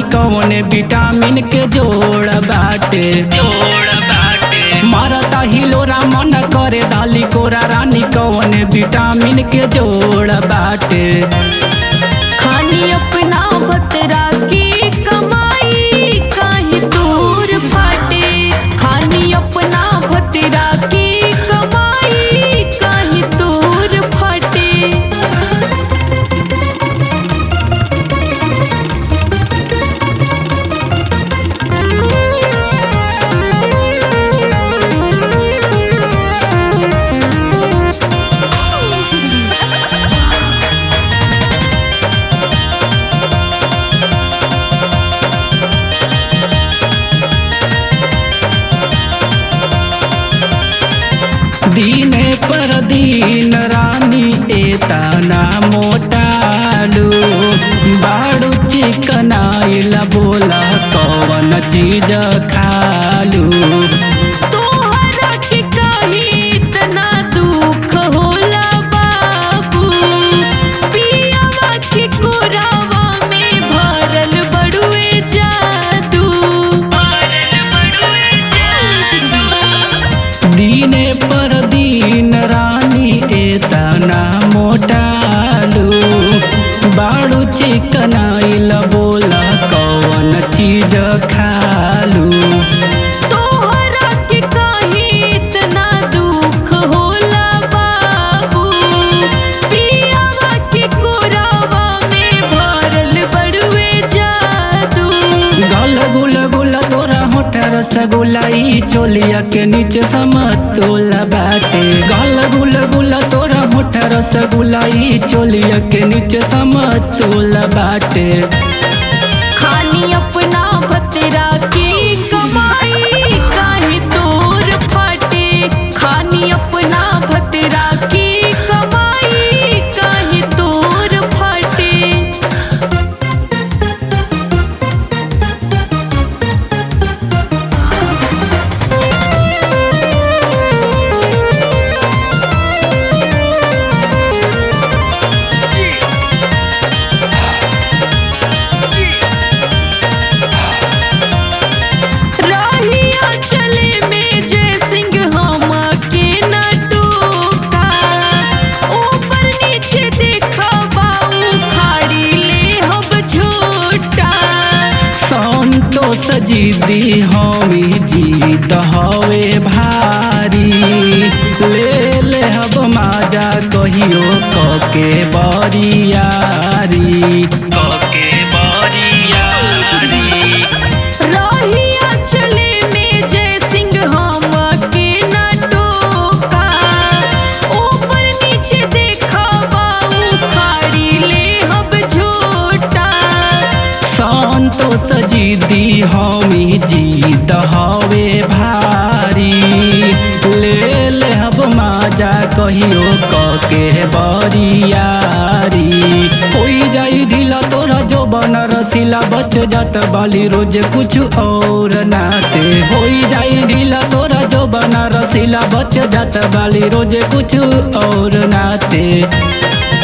रानी कौन विटामिन के जोड़ बाटे जोड़ बाटे मारता हिलोरा मन करे दाली कोरा रानी कौन विटामिन के जोड़ बाटे खानी अपना बतरा की कमाई कहीं दूर फाटे खानी अपना बतरा की कमाई कहीं दूर फाटे दीने पर दीन रानी एतना मोटालू बाड़ू चिकनाइला बोला कौन चीज खालू तोहरा के कहीं इतना दुख होला बाबू पियावा के कोरावा में भरल बड़ुए जादू भरल बड़ुए जादू दीने पर दीन रानी एतना मोटालू बाड़ू चिकनाइला बोला कौन चीज खालू तोहरा के कहीं इतना दुख होला बाबू पियावा के कोरावा में भरल बड़ुए जादू गल गुल गुल तोरा होठ रसगुल्ला ई चोलिया के नीचे समतोला बाटे गल गुल गुल तोरा होठ रसगुल्ला ई चोलिया के नीचे समतोला बाटे खानी अपना भतरा की कमाई काहे तोर फाटे खानी अपना भतरा की कमाई काहे तोर फाटे रहिया चले में जय सिंह हम के न टोका ऊपर नीचे देखा बाऊ खाड़ी ले हम झोटा संतोष जीदी हमी जीत हवे भारी ले ले हब माजा कहियो कके बरियारी कके बरियारी रहिया चले में जय सिंह हम के न टोका ऊपर नीचे देखा बाऊ खाड़ी ले हम झोटा संतोष जीदी हमी जीत हवे भारी ले ले हब माजा कहियो कके बरियारी होई जाई ढीला तोरा जो बन रसीला बच जात बाली रोज कुछ और नाते होई जाई ढीला तोरा जो बन रसीला बच जात बाली रोज कुछ और नाते